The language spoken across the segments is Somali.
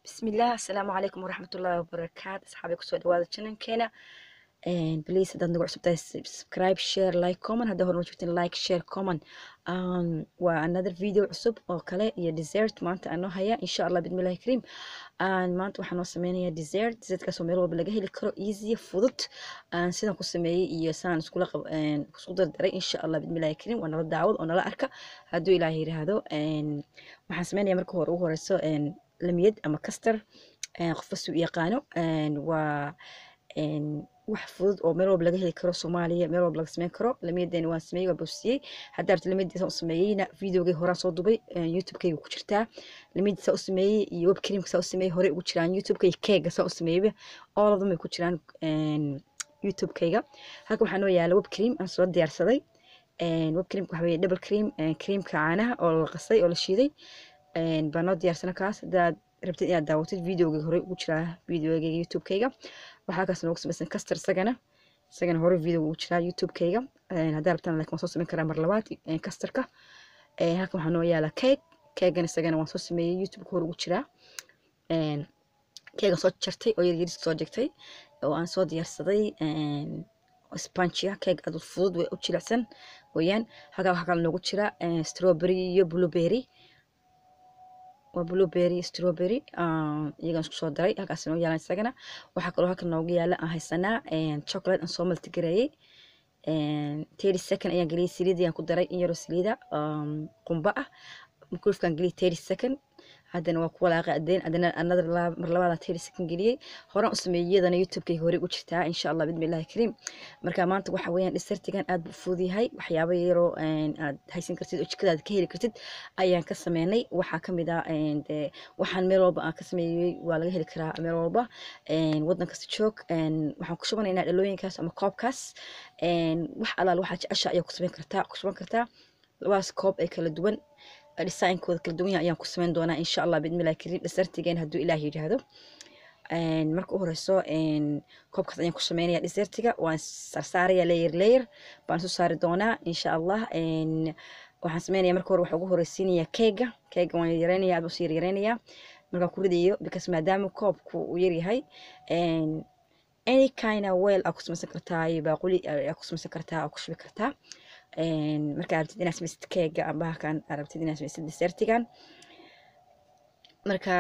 bismillaah asalaamu calaykum waraxmatullaahi wabarakaatu asxaabi kusoo dhawaada channelkeena please haddaad nagu cusubtahay subscribe share like comment haddaa horma joogtin like share comment um, waa another video cusub oo kale iyo dessert maanta aan noo haya insha allah bidmillahi kariim maanta waxaan noo sameynayaa dessert dessertkaasoo meel walba laga heli karo easy fudud sidaan ku sameeyey iyo saan iskula isku dardaray insha allah bidmillahi kariim waa nala daawad oo nala arka hadduu ilaahay yiraahdo waxaan sameynayaa marka hore ugu horeyso lamiyad ama kastar qofka suu yaqaano waa wax fudud oo meel walba laga heli karo soomaaliya meel walba laga sameyn karo lamiyadeena waan sameeyey waa boosiyey haddaa rabta lamiyadiisa u sameeyeyna videogay horaan soo dubay youtubekayga ku jirtaa lamiyadiisa u sameeyey iyo web creamka saa u sameeyey horey ugu jiraan youtubeka iyo keega saa u sameeyeyba all of them ay ku jiraan youtubekayga halka waxaa noo yaala web cream aan soo diyaarsaday web creamka waxa weeye double cream creamka caanaha oo la qasay oo la shiiday baa noo diyaarsana kaas haddaad rabtid inaad daawatid videoga horey ugu jiraa videogayga youtubekayga waxaa kaas noogu samaysan kastar isagana isagana hore videoga ugu jiraa youtubekayga haddaa rabtaan laakiin waan soo samayn karaa mar labaad kastarka halkan waxaa noo yaala keeg keegan isagana waan soo sameeyey youtubeka hore ugu jiraa keegan soo jartay oo yaryariska soo jegtay oo aan soo diyaarsaday spongia keeg aad fudud way u jilicsan weeyaan halkaa waxaa kale noogu jira strawberry iyo blueberry waa blueberry strawberry iyagaan isku soo daray halkaas noo yaalan isagana waxaa kaloo halkan noogu yaala aan haysanaa chocolate aan soo maltigareeyey thirty second ayaan geliyey saliid ayaan ku daray in yaroo saliida qumba ah kulfkaan geliyey thirty second haddana waa ku walaaqay adeen adana another mar labaada thirty second geliyey horaan u sameeyey iyadana youtubekayga horey ugu jirtaa insha allah bidmillahi kariim marka maanta waxa weeyaan dhisartigan aad buu fudud yahay waxyaabo yaroo aad haysan kartid oo jikadaada ka heli kartid ayaan ka sameynay waxaa kamid ah de waxaan meel walba aan ka sameeyey waa laga heli karaa meel walba wadan kasta joog waxaan ku shubanaynaa dhalooyinkaas ama koobkaas wax alaal waxaa jecesha ayaa ku sameyn kartaa ku shuban kartaa labadaas koob ee kala duwan designkooda kala duwan ayaan ku sameyn doonaa insha allah bidmillahi kariim dhisartigeen hadduu ilaah yidhaahdo marka u horeyso koobkaas ayaan ku sameynaya desertiga waan sarsaaraya layer layer baan soo saari doonaa insha allah waxaan sameynaya marka hore waxaa ugu horeysiinaya keega keega waan yareynaya aad usii yaryareynaya markaan ku ridayo because maadaama koobku uu yaryahay any kind of well aa ku samaysan kartaa iyo baaquli aa ku samaysan kartaa aa ku shubi kartaa markaa rabtid inaad samaysid keega amba halkan aad rabtid inaad samaysid desertigan marka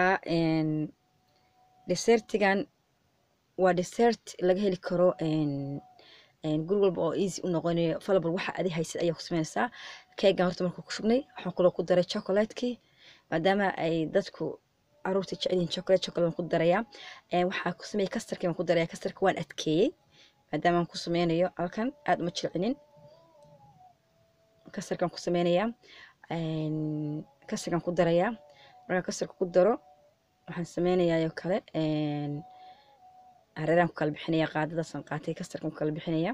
desertigan waa desert laga heli karo guri walba oo easy u noqonayo falabal waxa adi haysid ayaa ku sameynaysaa keegan horta markuu ku shubnay waxaan kaloo ku daray chocolatekii maadaama ay dadku caruurta jecel yihiin chocolate chocolate waan ku darayaa waxaa ku sameeyey kastarkii waan ku daraya kastarka waan adkeeyey maadaama aan ku sameynayo halkan aad uma jilcinin kastarkan ku sameynayaa kastarkan ku darayaa markaan kastarka ku daro waxaan sameynayaa oo kale hareeraan ku kala bixinaya qaadadaasaan qaatay kastarkan ku kala bixinaya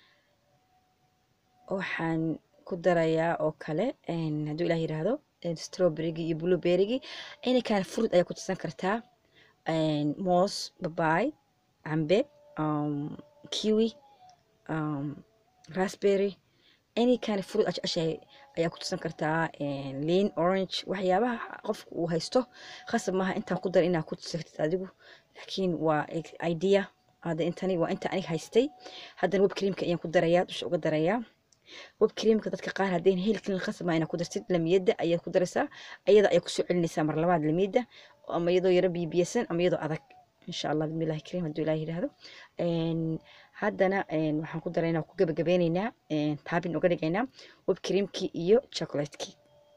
waxaan ku darayaa oo kale hadduu ilaah yiraahdo strawberrygi iyo blueberrygi anykan fruit ayaa ku tirsan kartaa moos babaay cambe kiwi raspberry any kind of fruit aad jeceshahay ayaa ku tusan kartaa lean orange waxyaabaha qofka uu haysto khasab maaha intaan ku dar inaa ku tusatid adigu laakiin waa idea hadda intani waa inta aniga haystay haddana web creamka ayaan ku darayaa dusha uga darayaa web creamka dadka qaar haddayna heli karin khasab maa inaa ku dartid lamiyadda ayaad ku daraysaa ayada ayaa kusoo celinaysaa mar labaad lamiyadda ama iyadoo yaro bibiyasan ama iyadoo adag insha allah bismillahi kariim hadduu ilaah yidhaahdo haddana waxaan ku daraynaa ku gabagabeyneynaa taabin uga dhigaynaa web creamkii iyo chocolatekii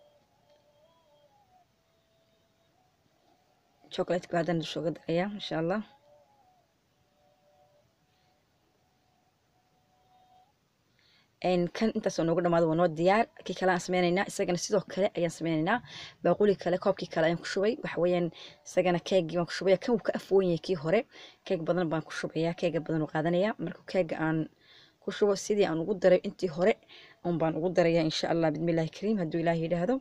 chocolatekii haddana dusha uga darayaa insha allah kan intaasoo noogu dhamaado waa noo diyaar kii kale aan sameyneynaa isagana sidoo kale ayaan sameyneynaa baaquli kale koobkii kale ayaan ku shubay waxa weeyaan isagana keegii baan ku shubaya kan wuu ka afwoon yahay kii hore keeg badan baan ku shubayaa keega badan uu qaadanaya marka keega aan ku shubo sidii aan ugu daray intii hore un baan ugu darayaa insha allah bidmillahi kariim hadduu ilaah yidhaahdo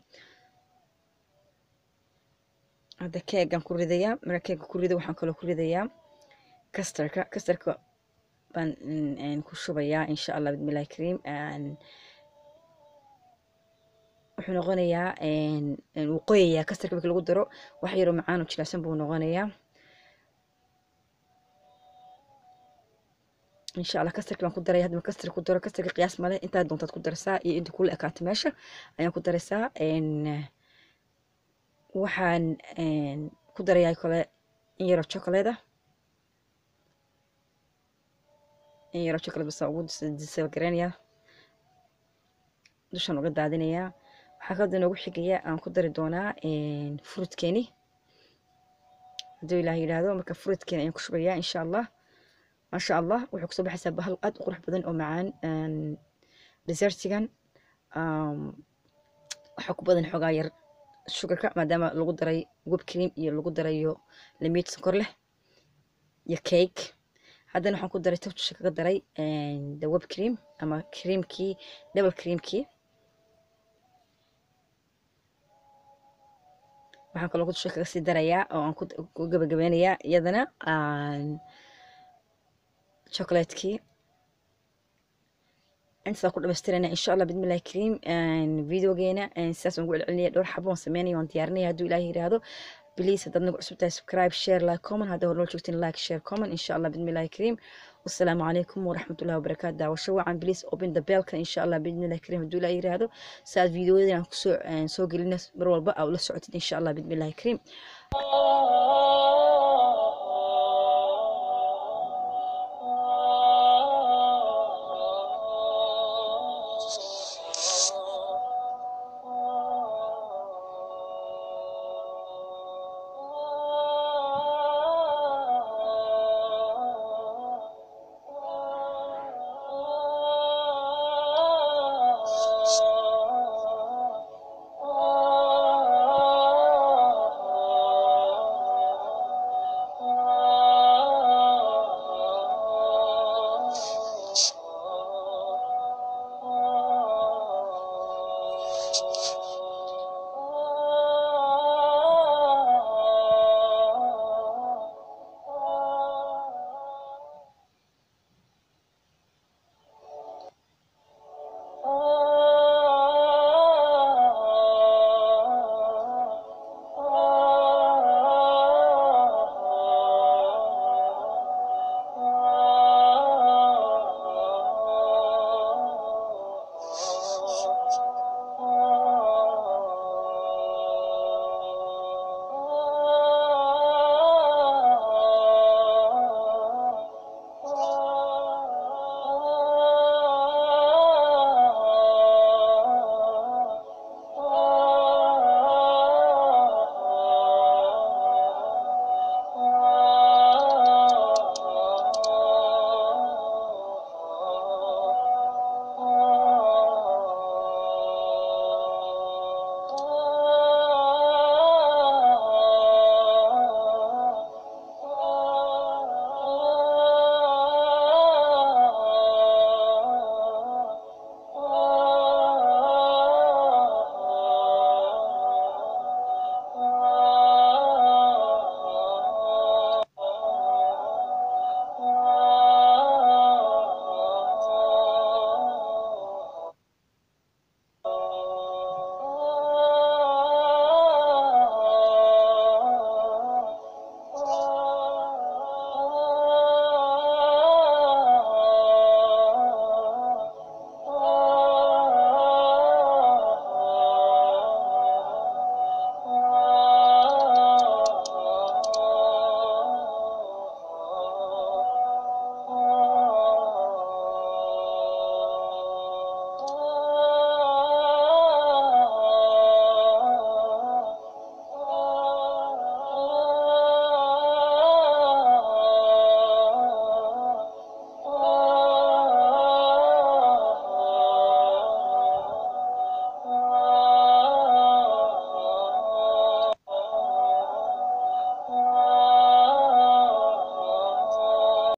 hadda keegaan ku ridayaa marka keega ku rido waxaan kaloo ku ridayaa kastarka kastarka baan ku shubayaa insha allah bidmillahi kariim wuxuu noqonayaa wuu qoyayaa kastarka marka lagu daro wax yaroo macaan oo jilicsan buu noqonayaa insha allah kastarki baan ku daraya hadda kastarka ku daro kastarka qiyaas male intaa doontaad ku daraysaa iyo inta kula ekaato meesha ayaan ku daraysaa waxaan ku darayaa kale in yaroo chocolate ah in yaroo chocolate basa ugu disalgareynayaa dushaan uga daadinayaa waxaa kaloo noogu xigaya aan ku dari doonaa fruitkeeni hadduu ilaah yidhaahdo marka fruitkeeni ayaan ku shubayaa insha allah maasha allah wuxuu kusoo baxaysaa bahal aad u qurux badan oo macaan desertigan waxaa ku badan xoogaa yar sugarka maadaama lagu daray web cream iyo lagu darayo limiid sonkor leh iyo cake haddana waxaan ku daray taftusha kaga daray the web cream ama creamkii double creamkii waxaan kaloo tusha kaga sii darayaa oo aan ku gabagabeynayaa iyadana chocolatekii intaas ku dhamaystirana insha allah bidmillahi kariim videogeena sidaas aan ugu celcelinaya dhowr xabo aan sameynaya waan diyaarinaya hadduu ilaahi yidhaahdo please haddaad nagu cusub tahay subscribe share like comment haddaa hornoo joogtiin like share comment insha allah bidmillahi kariim والسلام عليكم ورحمة الله وبركاته دعوة شوعا بليز open the bell إن شاء الله بإذن الله الكريم هدول أي رهادو ساعد فيديو دي سو سو قلنا مروال بقى ولا سعوتين إن شاء الله بإذن الله الكريم